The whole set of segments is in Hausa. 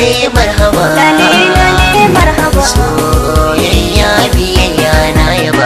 lale marhaba lale lale marhaba soyayya biyayya na yaba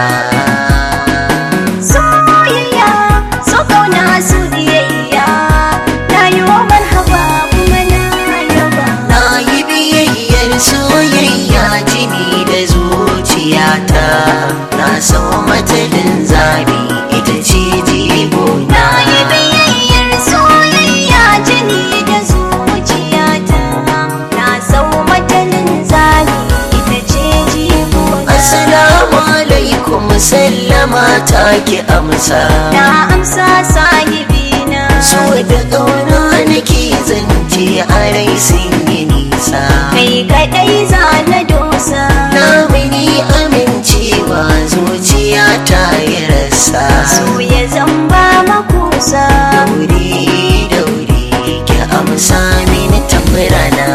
soyayya so kauna su biyayya na yi wa marhaba kuma na yaba na yi biyayyar soyayya jini da zuciyata na sau matalin zabi ita ce jibo na yi biyayyar soyayya jini da zuciyata na sau matalin zali ita ce jigona Assalamu alaikum sallama ta ki amsa na amsa sahibina So da ƙauna nake zance a rai sun yi nisa kai kadai za na dosa Na mini amincewa zuciya ta yi rasa so ya zamba makusa Dauri dauri ki amsa mini tambarana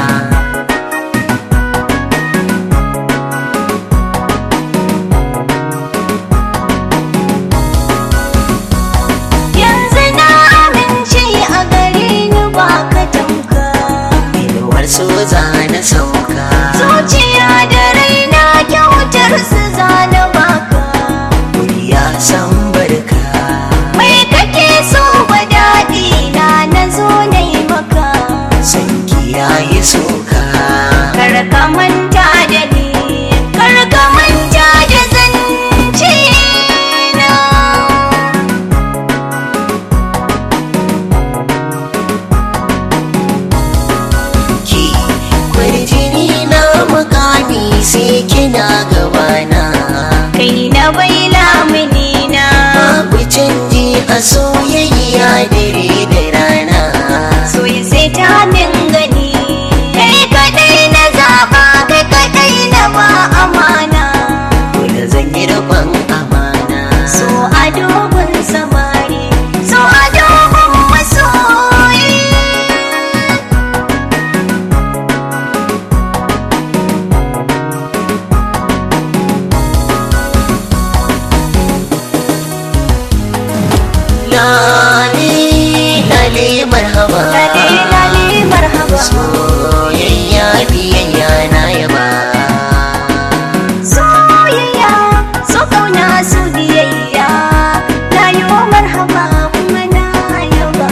yanzu na amince a gare ni ba ka tamka Inuwar so za na sauka zuciya da raina kyautar su za na baka Ya san barka mai kake so ba daɗi na na zo na yi maka Sanki ya yi soka kar ka manta da ni kar ka manta da zance na ki kwarjini na mukami sai kina gabana kai na bai lamuni na babu canji a soyayya dare da rana so ya sai ta min gani kai kadai na zaba kai kadai na ba amana dole zan yi rabon amana so a dogon samari so a dogon masoyi lale lale marhaba lale lale marhaba soyayya biyayya na yaba soyayya so kauna su biyayya na yi wa marhaba kuma na yaba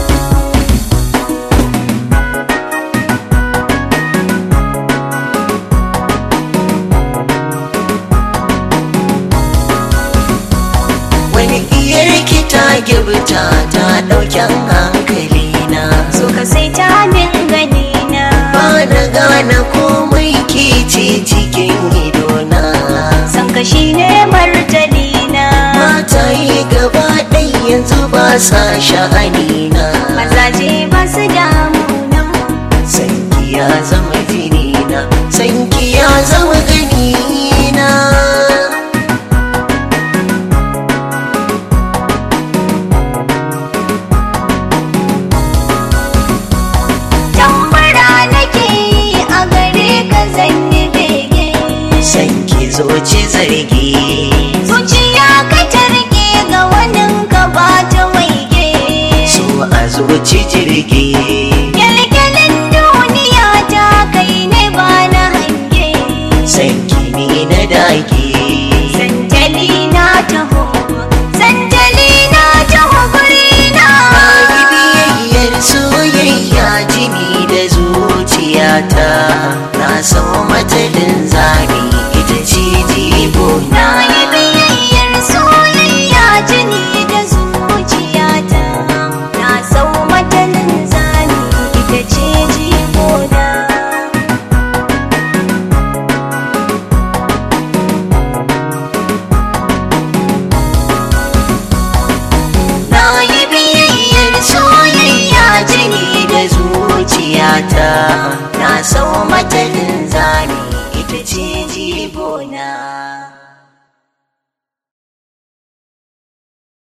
wani iyar ki ta gibta ta ɗauken hankali na so ka sai ta min gani na ba na gane komai ke ce cikin idona san ka shine martani na mata yi gaba ɗai yanzu ba sa sha'ani na mazaje ba su damuna sanki ya zama jini na sanki ya zama gani na tambara nake yi a gare ka zan yi bege sanki zoci zargi zuciya ka tarke ga wannan ka ba ta waige so a zoci jirgi kyalkyalin duniya ta kai ne ba na hange sanki ni na dage santali na taho santali na taho guri na Bayi biyayyar soyayya jini da zuciyata na sau matalin zabi ita ce jibo na na yi biyayyar soyayya jini da zuciyata na sau matalin zani ita ce jigona na yi biyayyar soyayya jini da zuciyata na sau